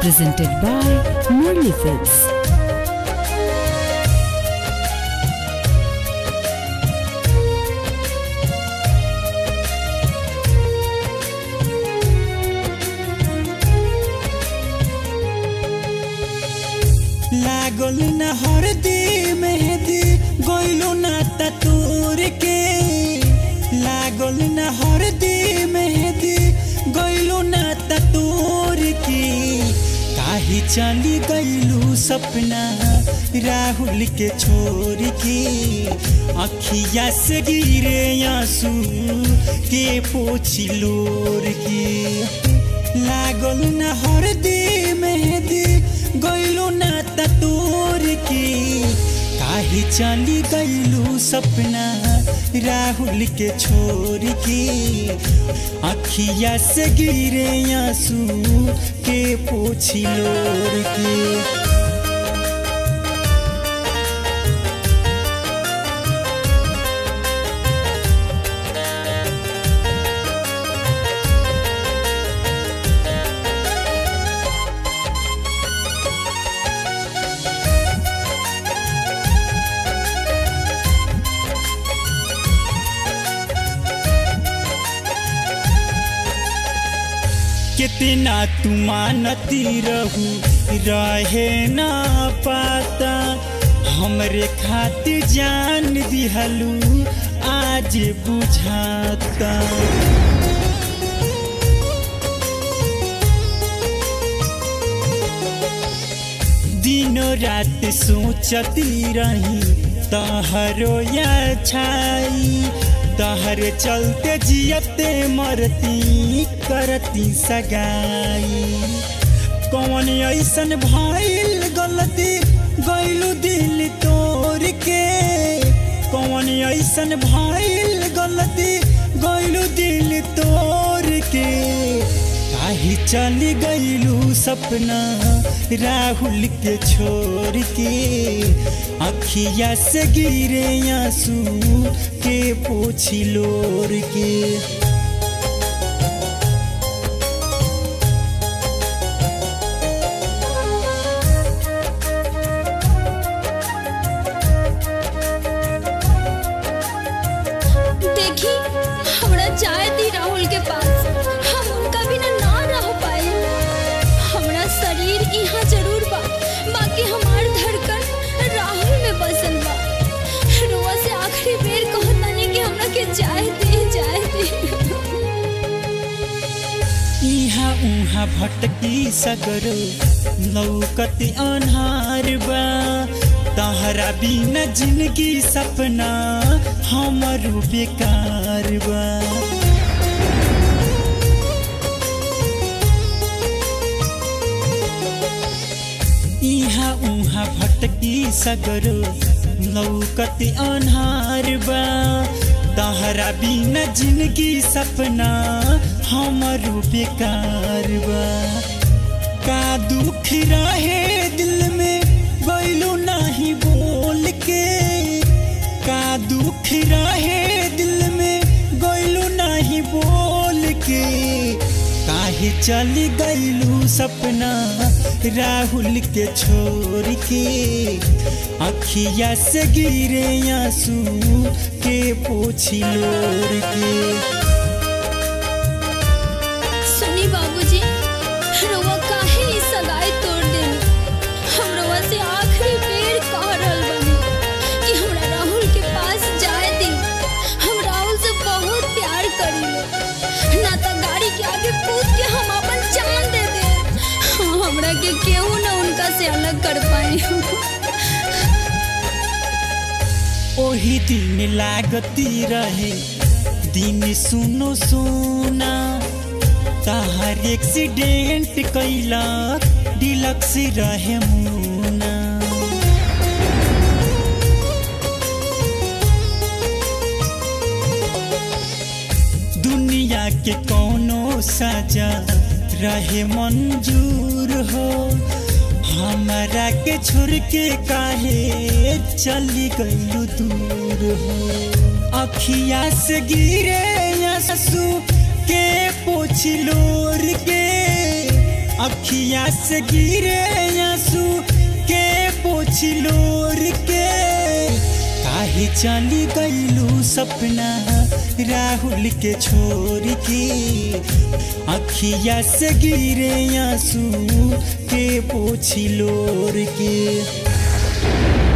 presented by Murli Films. लागल न हरदी मेहदी गइलो न तूर के लागल न हरदी मेहदी गइलो न तूर के काहे चली गइलू सपना राहुल के छोड़ के अखिया से गिरे आंसू के पोछी लोर के लागल न हरदी मेहदी गइलो न तोर के काहे चली गइलू सपना राहुल के छोड़ के अखिया से गिरे आंसू के पोछी लोर के कितना तू मानती रहू रहे ना पाता हमरे खातिर जान दिहलू आज बुझाता दिनों रात सोचती रही तहरो या छाई तहर चलते जियते मरती करती सगाई कौन ऐसन भइल गलती गइलू दिल तोड़ के कौन ऐसन भइल गलती गइलू दिल तोड़ के काहे चली गइलू सपना राहुल के छोड़ के अखिया से गिरे आंसू के पोछी लोर के देखी हमरा जाए दी राहुल के पास हम उनका बिना ना रह पाए हमरा शरीर यहाँ जरूर बा बाकी हमार धड़कन राहुल में बसल बा रोआ से आखिरी बेर कहतानी कि हमरा के जाए दे जाए दे इहाँ उहाँ भटकी सगरो लौकत अन्हार बा तहरा बिना जिंदगी सपना हमरो बेकार बा इहाँ उहाँ भटकी सगरो लौकत अन्हार बा तहरा बिना जिंदगी सपना हमरो बेकार बा का दुख रहे दिल में गइलो नाही बोल के का दुख रहे दिल में गइलो नाही बोल के काहे चली गइलू सपना राहुल के छोड़ के अखिया से गिरे आंसू के पोछी लोर के सुनी बाबूजी रोआ काहे ई सगाई तोड़ देनी हम रोआ से आखिरी बेर कह रहल बानी कि हमरा राहुल के पास जाए दी हम राहुल से बहुत प्यार करीले ना तो गाड़ी के आगे कूद के हम अपन जान दे दे हमरा के केहू ना उनका से अलग कर पाए ओही दिन लागती रहे दिन सुनो सोना तहार एक्सीडेंट कैला डिलक्स रहे मुना दुनिया के कोनो सजा रहे मंजूर हो हमारा के छोड़ के काहे चली गइलू दूर हो अखिया से गिरे आंसू के पोछलोर के अखिया से गिरे आंसू के पोछलोर के काहे चली गईलू सपना राहुल के छोड़ के अखिया से गिरे आंसू के पोछलोर के